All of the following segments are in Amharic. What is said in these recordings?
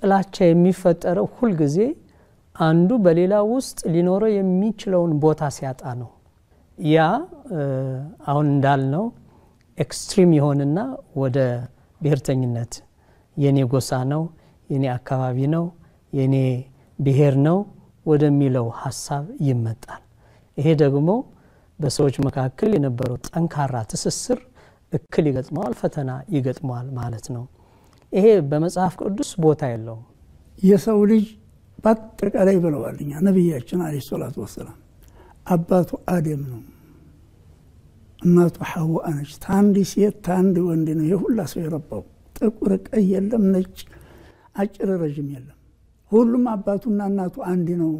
ጥላቻ የሚፈጠረው ሁልጊዜ አንዱ በሌላ ውስጥ ሊኖረው የሚችለውን ቦታ ሲያጣ ነው። ያ አሁን እንዳልነው ኤክስትሪም የሆንና ወደ ብሔርተኝነት የኔ ጎሳ ነው፣ የኔ አካባቢ ነው፣ የኔ ብሔር ነው ወደሚለው ሀሳብ ይመጣል። ይሄ ደግሞ በሰዎች መካከል የነበረው ጠንካራ ትስስር እክል ይገጥመዋል፣ ፈተና ይገጥመዋል ማለት ነው። ይሄ በመጽሐፍ ቅዱስ ቦታ የለውም። የሰው ልጅ በአጠቃላይ ብለዋል እኛ ነቢያችን አለ ሰላቱ ወሰላም አባቱ አደም ነው፣ እናቱ ሐዋ ነች። ታንድ ሴት ታንድ ወንድ ነው የሁላ ሰው የረባው። ጥቁር ቀይ የለም፣ ነጭ አጭር ረዥም የለም። ሁሉም አባቱና እናቱ አንድ ነው።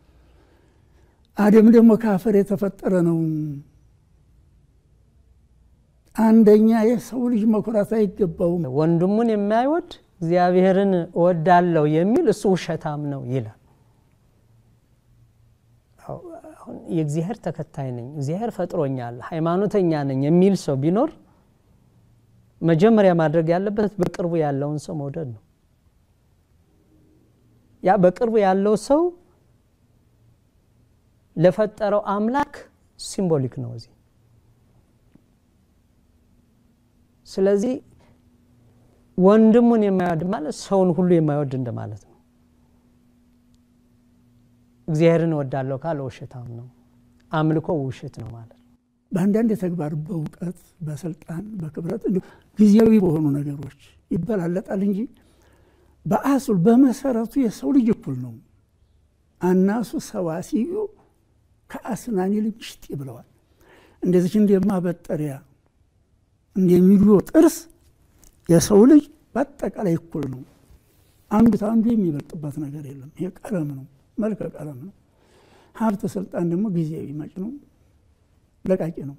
አደም ደግሞ ከአፈር የተፈጠረ ነው። አንደኛ የሰው ልጅ መኩራት አይገባውም። ወንድሙን የማይወድ እግዚአብሔርን እወዳለሁ የሚል እሱ ውሸታም ነው ይላል። አሁን የእግዚአብሔር ተከታይ ነኝ፣ እግዚአብሔር ፈጥሮኛል፣ ሃይማኖተኛ ነኝ የሚል ሰው ቢኖር መጀመሪያ ማድረግ ያለበት በቅርቡ ያለውን ሰው መውደድ ነው። ያ በቅርቡ ያለው ሰው ለፈጠረው አምላክ ሲምቦሊክ ነው እዚህ። ስለዚህ ወንድሙን የማይወድ ማለት ሰውን ሁሉ የማይወድ እንደማለት ነው። እግዚአብሔርን እወዳለሁ ካለ ውሸታም ነው። አምልኮ ውሸት ነው ማለት ነው። በአንዳንድ የተግባር በእውቀት በስልጣን በክብረት እንዲሁ ጊዜያዊ በሆኑ ነገሮች ይበላለጣል እንጂ በአሱል በመሰረቱ የሰው ልጅ እኩል ነው። አናሱ ሰዋሲዩ ከአስናኒ ልምሽጥ ብለዋል። እንደዚች እንደማበጠሪያ እንደሚሉ ጥርስ የሰው ልጅ በአጠቃላይ እኩል ነው። አንዱ አንዱ የሚበልጥበት ነገር የለም። ይሄ ቀለም ነው፣ መልከ ቀለም ነው። ሀብት፣ ስልጣን ደግሞ ጊዜያዊ መጭ ነው፣ ለቃቂ ነው።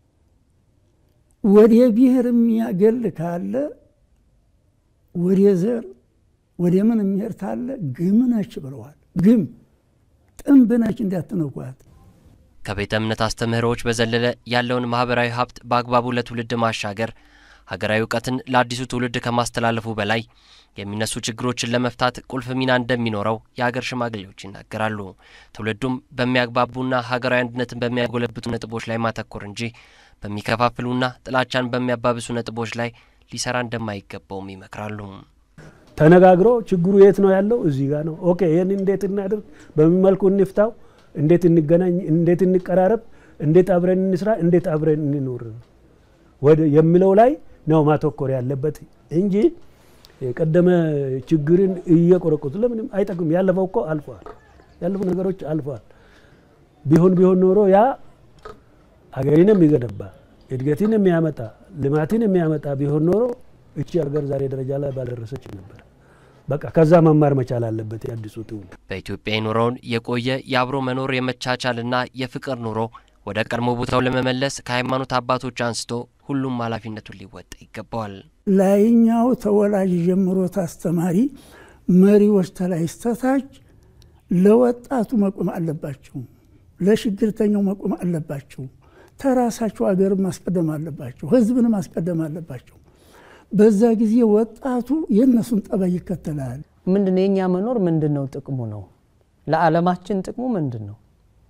ወደ ብሔር የሚያገል ካለ ወደ ዘር ወደ ምን የሚሄድ ካለ ግም ነች ብለዋል። ግም ጥንብ ነች እንዳትነኳት። ከቤተ እምነት አስተምህሮዎች በዘለለ ያለውን ማህበራዊ ሀብት በአግባቡ ለትውልድ ማሻገር ሀገራዊ እውቀትን ለአዲሱ ትውልድ ከማስተላለፉ በላይ የሚነሱ ችግሮችን ለመፍታት ቁልፍ ሚና እንደሚኖረው የሀገር ሽማግሌዎች ይናገራሉ። ትውልዱም በሚያግባቡና ሀገራዊ አንድነትን በሚያጎለብቱ ነጥቦች ላይ ማተኮር እንጂ በሚከፋፍሉና ጥላቻን በሚያባብሱ ነጥቦች ላይ ሊሰራ እንደማይገባውም ይመክራሉ። ተነጋግሮ ችግሩ የት ነው ያለው? እዚህ ጋር ነው። ኦኬ ይህን እንዴት እናድርግ፣ በምን መልኩ እንፍታው፣ እንዴት እንገናኝ፣ እንዴት እንቀራረብ፣ እንዴት አብረን እንስራ፣ እንዴት አብረን እንኖር ወደ የሚለው ላይ ነው ማተኮር ያለበት እንጂ የቀደመ ችግርን እየቆረቆቱ ለምንም አይጠቅም። ያለፈው እኮ አልፏል። ያለፉ ነገሮች አልፏል። ቢሆን ቢሆን ኖሮ ያ አገሪን የሚገነባ እድገትን የሚያመጣ ልማትን የሚያመጣ ቢሆን ኖሮ እቺ ሀገር ዛሬ ደረጃ ላይ ባልደረሰች ነበር። በቃ ከዛ መማር መቻል አለበት የአዲሱ ትውልድ። በኢትዮጵያ የኖረውን የቆየ የአብሮ መኖር የመቻቻልና የፍቅር ኑሮ ወደ ቀድሞ ቦታው ለመመለስ ከሃይማኖት አባቶች አንስቶ ሁሉም ኃላፊነቱን ሊወጣ ይገባዋል። ላይኛው ተወላጅ ጀምሮት አስተማሪ መሪዎች ተላይ ስተታች ለወጣቱ መቆም አለባቸው። ለችግርተኛው መቆም አለባቸው። ተራሳቸው አገር ማስቀደም አለባቸው። ህዝብን ማስቀደም አለባቸው። በዛ ጊዜ ወጣቱ የእነሱን ጠባይ ይከተላል። ምንድን ነው የእኛ መኖር ምንድን ነው ጥቅሙ ነው? ለዓለማችን ጥቅሙ ምንድን ነው?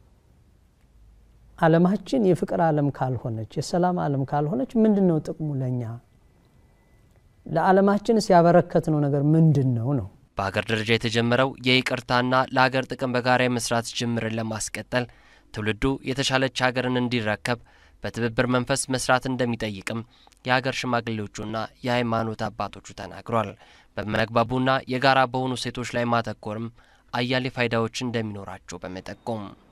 ዓለማችን የፍቅር ዓለም ካልሆነች የሰላም ዓለም ካልሆነች ምንድን ነው ጥቅሙ ለእኛ? ለዓለማችንስ ያበረከትነው ነገር ምንድን ነው ነው? በሀገር ደረጃ የተጀመረው የይቅርታና ለሀገር ጥቅም በጋራ የመስራት ጅምርን ለማስቀጠል ትውልዱ የተሻለች ሀገርን እንዲረከብ በትብብር መንፈስ መስራት እንደሚጠይቅም የሀገር ሽማግሌዎቹና የሃይማኖት አባቶቹ ተናግሯል። በሚያግባቡና የጋራ በሆኑ ሴቶች ላይ ማተኮርም አያሌ ፋይዳዎች እንደሚኖራቸው በመጠቆም